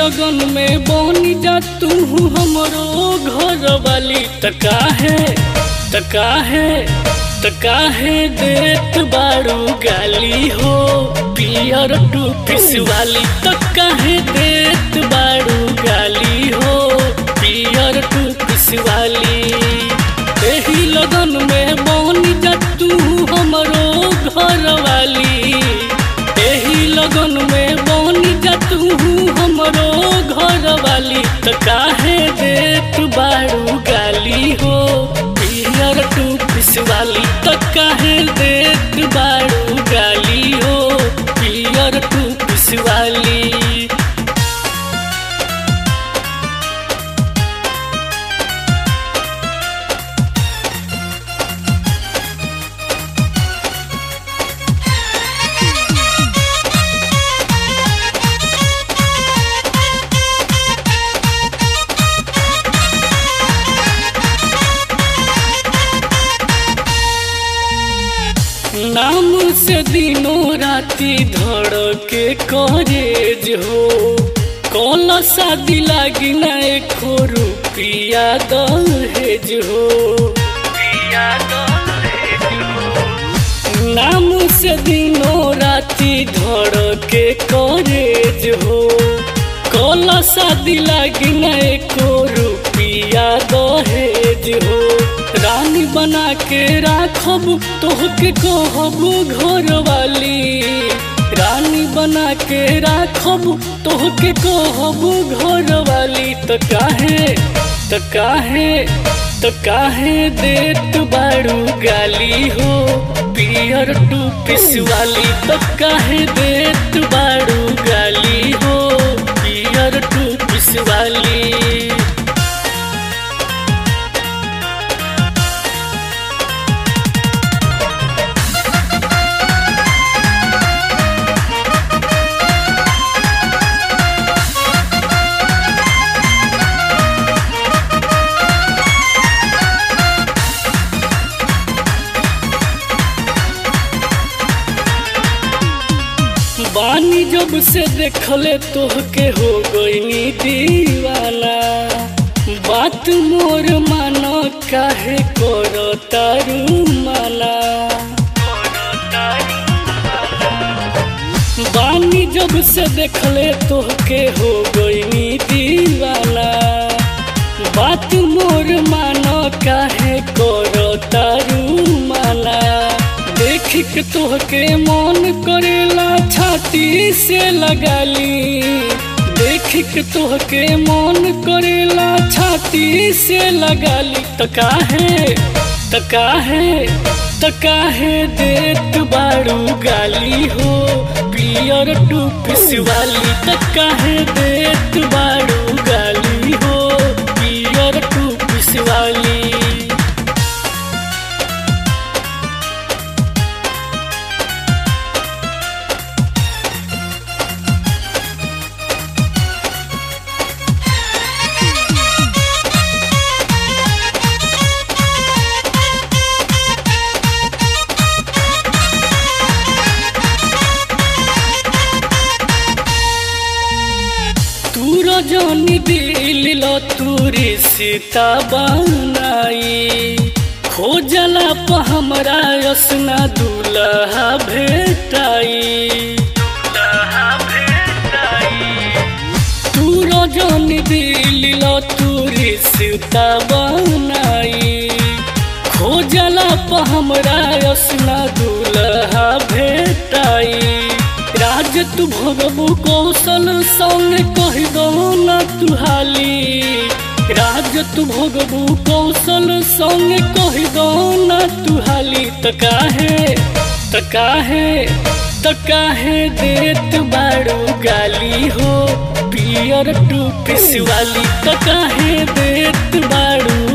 लगन में बनी जा तू हमरो घर वाली त काहे त काहे त काहे देत बारू गाली हो पियर टू पिस वाली त काहे देत बारू गाली हो पियर टू पिस वाली एही लगन में बनी जा तू हमरो घर वाली एही लगन में बनी जा तू हमरो घर वाली त काहे देत बारू गाली हो पियर टू पिस वाली त काहे देत बारू गाली हो पियर टू पिस वाली नाम से दिनों राती धड़के करेज हो कौन शादी लागी ना एको रुपिया दहेज हो नाम से दिनों राती धड़के करेज हो कौन शादी लागी ना एको रुपिया दहेज हो रानी बना के राखब तोहके कहब घर वाली रानी बना के राखब तोहके कहब घर वाली त काहे त काहे त काहे देत बारू गाली हो पियर टू पिस वाली त काहे देत बारू गाली हो पियर टू पिस वाली बानी जब से देखले तोहके हो गईनी दीवाना बात मोर मानो काहे करो तारू माना बानी जब से देखले तोहके हो गईनी दीवाना बात मोर मानो काहे करो तारू माना देख के तोहके मन करेला छाती से लगाली देख के तोहके मन करेला छाती से लगाली त काहे त काहे त काहे देत बारू गाली हो पियर टू पिस वाली त काहे देत बारू गाली हो पियर टू पिस वाली तू रजनी दिल लो तूरी सीता बनाई खोजला प हमरा यसना दुल्हा भेटाई तू रजनी दिल लो तूरी सीता बनाई खोजला प हमरा यसना दुल्हा भेटाई राज तू भगबू कौशल संग कह दो न तुहाली राज तू भगबू कौशल संग कह दो न तुहाली त काहे त काहे त काहे देत बारू गाली हो पियर टू पिस वाली त काहे देत बारू